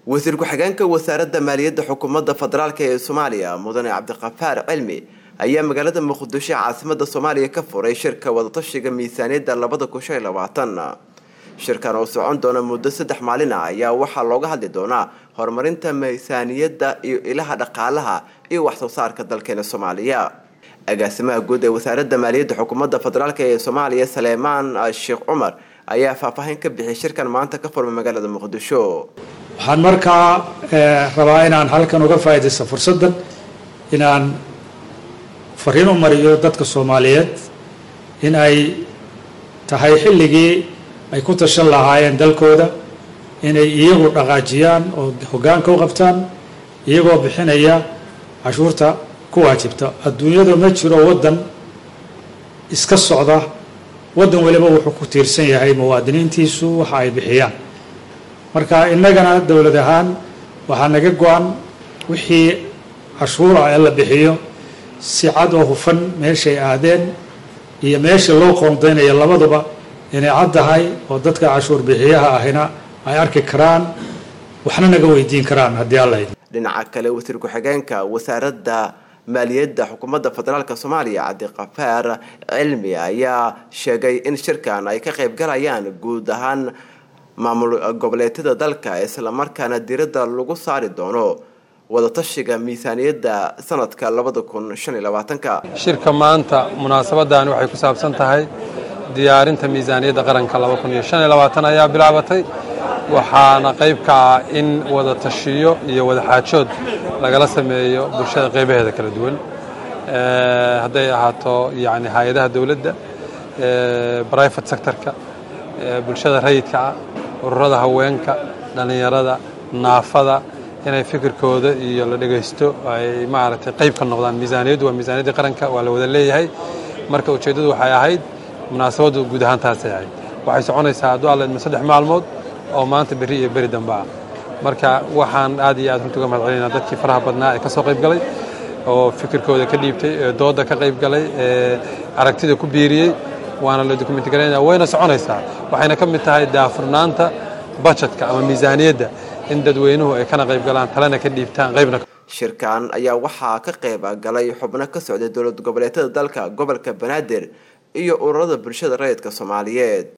wasiir ku-xigeenka wasaaradda maaliyadda xukuumadda federaalk ee soomaaliya mudane cabdiqafaar cilmi ayaa magaalada muqdisho caasimada soomaaliya ka furay shirka wadatashiga miisaaniyadda labada kun shan iyo labaatan shirkan oo socon doona muddo saddex maalin ah ayaa waxaa looga hadli doonaa horumarinta miisaaniyadda iyo ilaha dhaqaalaha iyo waxsoo saarka dalkeena soomaaliya agaasimaha guud ee wasaaradda maaliyadda xukuumadda federaalk ee soomaaliya saleemaan sheekh cumar ayaa faahfaahin ka bixiyay shirkan maanta ka furmay magaalada muqdisho waxaan markaa rabaa inaan halkan uga faa'iidaysto fursaddan inaan fariin u mariyo dadka soomaaliyeed in ay tahay xilligii ay ku tashan lahaayeen dalkooda inay iyagu dhaqaajiyaan oo hoggaanka u qabtaan iyagoo bixinaya cashuurta ku waajibta adduunyada ma jiro waddan iska socda waddan waliba wuxuu ku tiirsan yahay muwaadiniintiisu waxa ay bixiyaan marka innagana dowlad ahaan waxaa naga go-an wixii cashuura ee la bixiyo si cad oo hufan meeshay aadeen iyo meesha loo qoondaynayo labaduba inay cad tahay oo dadka cashuur bixiyaha ahina ay arki karaan waxna naga weydiin karaan haddii alla idin dhinaca kale wasiir ku-xigeenka wasaaradda maaliyadda xukuumadda federaalk soomaaliya cabdiqafaar cilmi ayaa sheegay in shirkan ay ka qayb galayaan guud ahaan maamul goboleedyada dalka islamarkaana diradda lagu saari doono wadatashiga miisaaniyadda sanadka labada kun shan iyo labaatanka shirka maanta munaasabadani waxay ku saabsan tahay diyaarinta miisaaniyadda qaranka laba kun iyo shan iyo labaatan ayaa bilaabatay waxaana qayb ka ah in wada tashiyo iyo wada xaajood lagala sameeyo bulshada qaybaheeda kala duwan hadday ahaato yani hay-adaha dowladda brivate sectorka bulshada rayidka ah ururada haweenka dhallinyarada naafada inay fikirkooda iyo la dhegaysto ay maaragtay qayb ka noqdaan miisaaniyaddu waa miisaaniyaddii qaranka waa la wada leeyahay marka ujeeddadu waxay ahayd munaasabaddu guud ahaan taasay ahayd waxay soconaysaa hadduu alla idmo saddex maalmood oo maanta berri iyo beri dambe ah marka waxaan aad iyo aad runtii uga mahad celinaa dadkii faraha badnaa ee ka soo qayb galay oo fikirkooda ka dhiibtay ee doodda ka qayb galay ee aragtida ku biiriyey waana la dokumenti garaynaya wayna soconaysaa waxayna ka mid tahay daafurnaanta bajetka ama miisaaniyadda in dadweynuhu ay kana qayb galaan talena ka dhiibtaan qaybna shirkan ayaa waxaa ka qayb galay xubno ka socday dowlad goboleedyada dalka gobolka banaadir iyo ururada bulshada rayidka soomaaliyeed